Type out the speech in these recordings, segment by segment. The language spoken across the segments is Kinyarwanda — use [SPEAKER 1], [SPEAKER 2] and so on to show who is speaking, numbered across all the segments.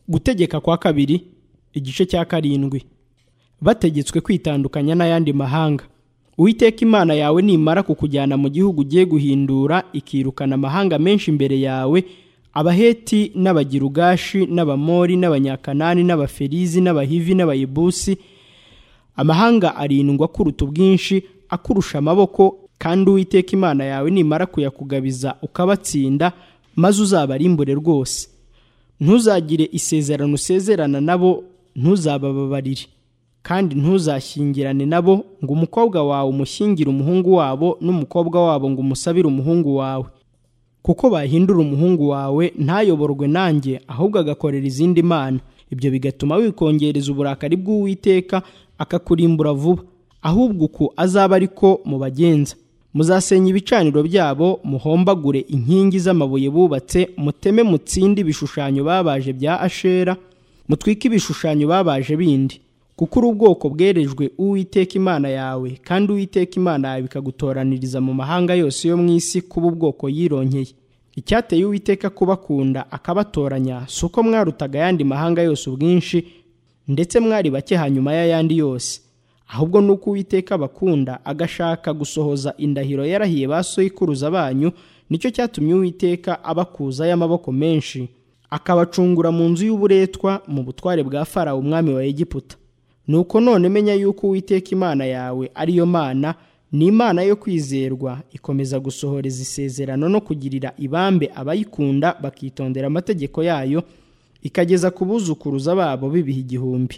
[SPEAKER 1] gutegeka kwa kabiri igice cya karindwi bategetswe kwitandukanya n'ayandi mahanga uwiteka imana yawe nimara kukujyana mu gihugu ugiye guhindura ikirukana amahanga menshi imbere yawe abaheti n'abagirugashi n'abamori n'abanyakanani n'abaferizi n'abahivi n'abayibusi amahanga arindwa kuruta ubwinshi akurusha amaboko kandi uwiteka imana yawe nimara kuyakugabiza ukabatsinda maze uzabarimbure rwose ntuzagire isezerano usezerana nabo ntuzabababarire kandi ntuzashyingirane nabo ngo umukobwa wawe umushyingire umuhungu wabo n'umukobwa wabo ngo umusabire umuhungu wawe kuko bahindura umuhungu wawe ntayoborwe nanjye ahubwo agakorera izindi mana ibyo bigatuma wikongereza uburakari bw'uwiteka akakurimbura vuba ahubwo uku azaba ariko mubagenza muzasenya ibicaniro byabo muhombagure inkingi z'amabuye bubatse muteme mutsinde ibishushanyo babaje bya ashera mutwike ibishushanyo babaje bindi kuko uri ubwoko bwerejwe uwiteka imana yawe kandi uwiteka imana yawe ikagutoraniriza mu mahanga yose yo mu isi kuba ubwoko yironkeye icyateye uwiteka kubakunda akabatoranya si uko mwarutaga ayandi mahanga yose ubwinshi ndetse mwari bake hanyuma y'ayandi yose ahubwo ni uko uwiteka abakunda agashaka gusohoza indahiro yarahiye ba soyikuruza banyu nicyo cyatumye uwiteka abakuza y'amaboko menshi akabacungura mu nzu y'uburetwa mu butware bwa farawo umwami wa egiputa nuko none menya yuko uwiteka imana yawe ariyo mana ni imana yo kwizerwa ikomeza gusohoreza isezerano no kugirira ibambe abayikunda bakitondera amategeko yayo ikageza ku buzukuruza babo bibiha igihumbi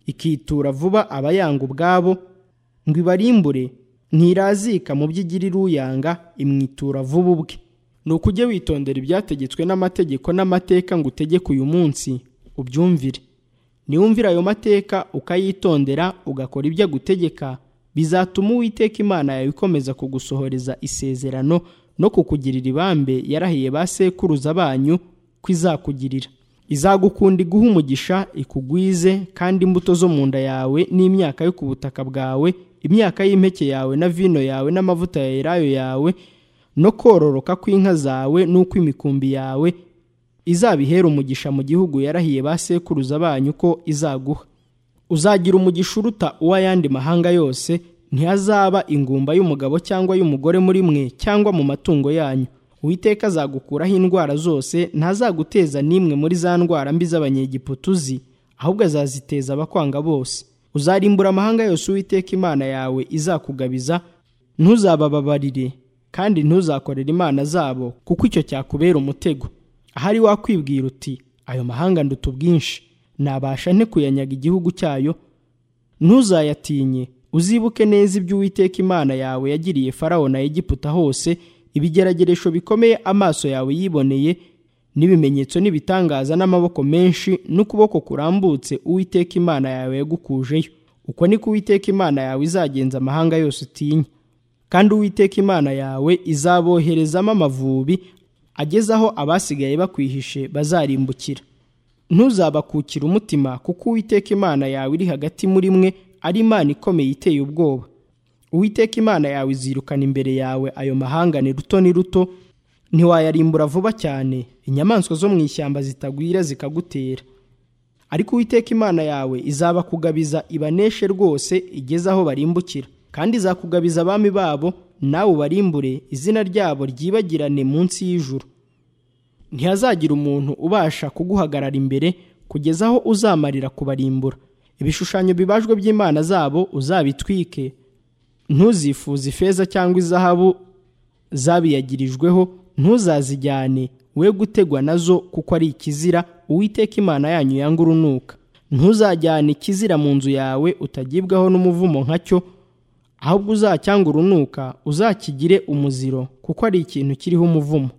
[SPEAKER 1] ikitura vuba abayanga ubwabo ngo ibarimbure ntirazika mu byo igirira uyanga imwitura vuba ubwe ni uko ujye witondera ibyategetswe n'amategeko n'amateka ngo utegeke uyu munsi ubyumvire niwumvira ayo mateka ukayitondera ugakora ibyo agutegeka bizatuma uwiteka imana yawe ikomeza kugusohoreza isezerano no kukugirira ibambe yarahiye ba sekuruza banyu ko izakugirira izagukunda iguha umugisha ikugwize kandi imbuto zo mu nda yawe n'imyaka yo ku butaka bwawe imyaka y'impeke yawe na vino yawe n'amavuta ya elayo yawe no kororoka kw'inka zawe n'ukw'imikumbi yawe izabihera umugisha mu gihugu yarahiye ba sekuruza banyu ko izaguha uzagira umugisha uruta uw'ayandi mahanga yose ntihazaba ingumba y'umugabo cyangwa y'umugore muri mwe cyangwa mu matungo yanyu uwiteka azagukuraho indwara zose ntazaguteza n'imwe muri za ndwara mbi z'abanyegiputuzi ahubwo azaziteza abakwanga bose uzarimbura amahanga yose uwiteka imana yawe izakugabiza ntuzabababarire kandi ntuzakorere imana zabo kuko icyo cyakubera umutego ahari wakwibwira uti ayo mahanga nduta ubwinshi nabasha nte kuyanyaga igihugu cyayo ntuzayatinye uzibuke neza ibyo uwiteka imana yawe yagiriye farawo na egiputa hose ibigerageresho bikomeye amaso yawe yiboneye n'ibimenyetso n'ibitangaza n'amaboko menshi n'ukuboko kurambutse uwiteka imana yawe yagukujeyo uko niko uwiteka imana yawe izagenza amahanga yose utinya kandi uwiteka imana yawe izaboherezamo amavubi agezaho abasigaye bakwihishe bazarimbukira ntuzabakukire umutima kuko uwiteka imana yawe iri hagati muri mwe ari imana ikomeye iteye ubwoba uwiteka imana yawe izirukana imbere yawe ayo mahanga ni ruto ni ruto ntiwayarimbura vuba cyane inyamaswa zo mu ishyamba zitagwira zikagutera ariko uwiteka imana yawe izabakugabiza ibaneshe rwose igeze aho barimbukira kandi izakugabiza abami babo nawe ubarimbure izina ryabo ryibagirane munsi y'ijuru ntihazagira umuntu ubasha kuguhagarara imbere kugeza aho uzamarira kubarimbura ibishushanyo bibajwe by'imana zabo uzabitwike ntuzifuze ifeza cyangwa izahabu zabiyagirijweho ntuzazijyane we gutegwa nazo kuko ari ikizira uwiteka imana yanyu yanga urunuka ntuzajyane ikizira mu nzu yawe utagibwaho n'umuvumo nka cyo ahubwo uzacyanga urunuka uzakigire umuziro kuko ari ikintu kiriho umuvumo